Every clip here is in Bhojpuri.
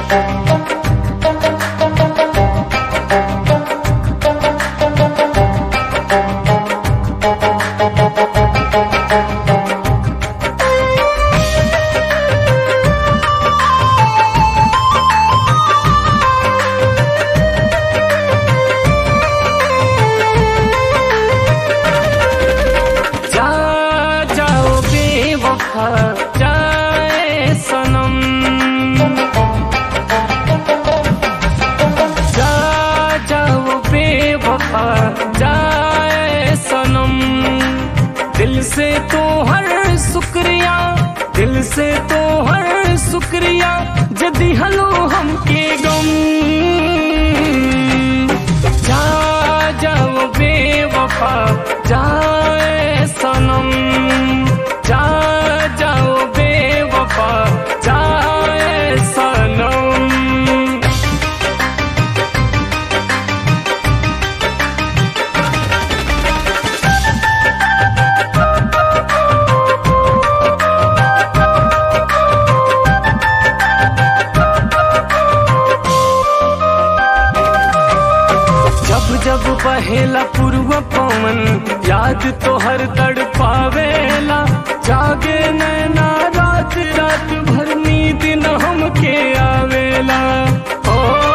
जा जाओ बेवफा जाए सनम जा जाओ बेवफा जाए सनम दिल से तो हर शुक्रिया दिल से तो हर शुक्रिया जदी हलो हमके गम जा जाओ बेवफा जाए सनम जा जाओ बेवफा जाए सनम जब जब बहेला पूर्व पवन याद तो हर तड़ पावेला जागे नैना रात रात भर नींद न हमके आवेला ओ,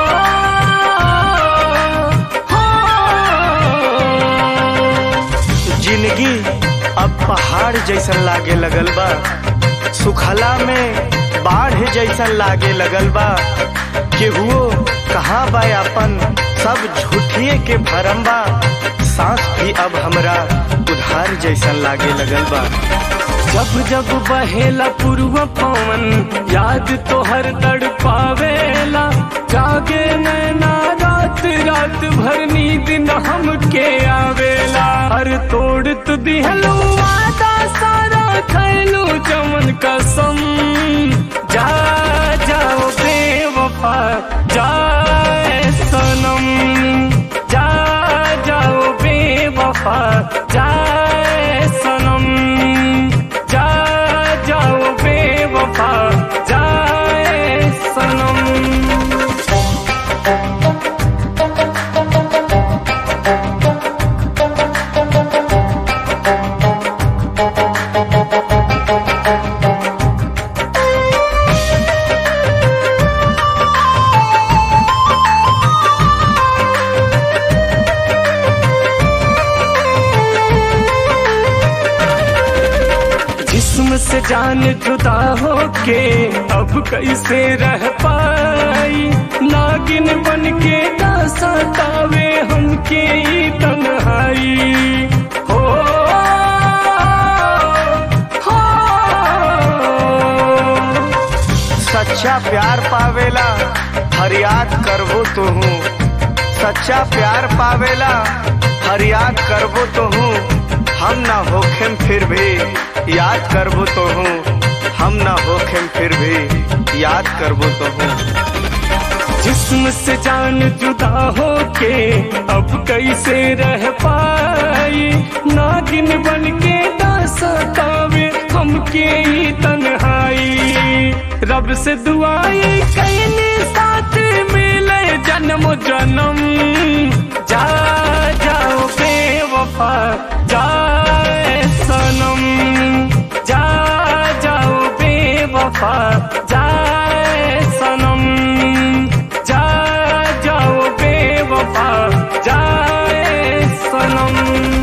हो, जिंदगी अब पहाड़ जैसन लागे लगल बा सुखला में बाढ़ जैसन लागे लगल बा केहुओ कहाँ बा अपन सब झूठिए के भरम बा सांस भी अब हमरा उधार जैसन लागे लगल बा जब जब बहेला पूर्व पवन याद तो हर तड़ पावेला जागे नैना रात रात भर नींद न हमके आवेला हर तोड़ तु दिहलो वादा सारा खैलू चमन कसम जा जाओ बेवफा जाए सनम जा जाओ बेवफा जाए सनम जा जाओ बेवफा जाए सनम जिस्म से जान जुदा होके अब कैसे रह पाई नागिन बन के ना सतावे हमके ई तन्हाई हो, हो, सच्चा प्यार पावेला फरियाद करबो तो हूँ सच्चा प्यार पावेला फरियाद करबो तो हूँ हम ना होखेम फिर भी याद करबो तो हूँ हम ना होखेम फिर भी याद करबो तो हूँ जिस्म से जान जुदा होके अब कैसे रह पाई नागिन बन के ना सतावे हमके ई तन्हाई रब से दुआई कैने साथ मिले जन्म जन्म जा जाओ बेवफा जाए सनम जा जाओ बेवफा जाए सनम जा जाओ बेवफा जाए सनम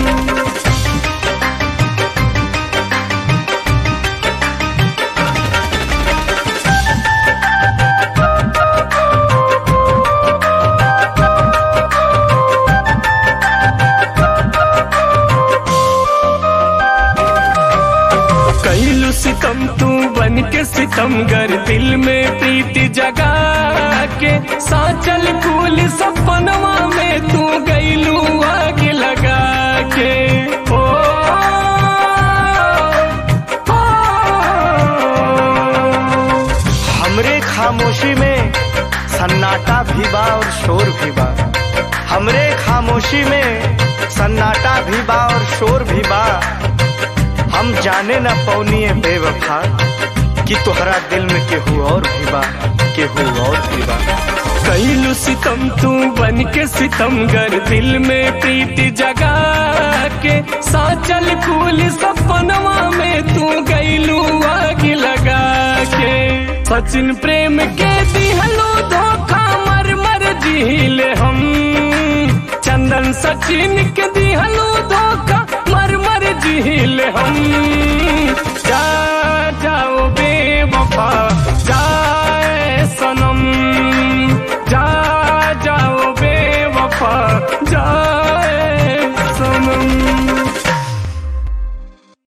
कैलू सितम तू बन के सितमगर दिल में प्रीति जगा के साचल फूल सपनवा में तू गैलू आग लगा के ओ, ओ, हमरे खामोशी में सन्नाटा भी बा और शोर भी बा हमरे खामोशी में सन्नाटा भी बा और शोर भी बा हम जाने न पौनिए बेवफा कि तोहरा दिल में केहू और भी बा केहू और के बा कैलू सितम तू बन के सितमगर दिल में प्रीति जगा के साचल फूल सपनवा में तू गैलू आग लगा के सचिन प्रेम के दिहलो धोखा मर मर झील हम चंदन सचिन के दिहलो धोखा मर मर झील हम जा जाओ बेवफा जाए सनम जा जाओ बेवफा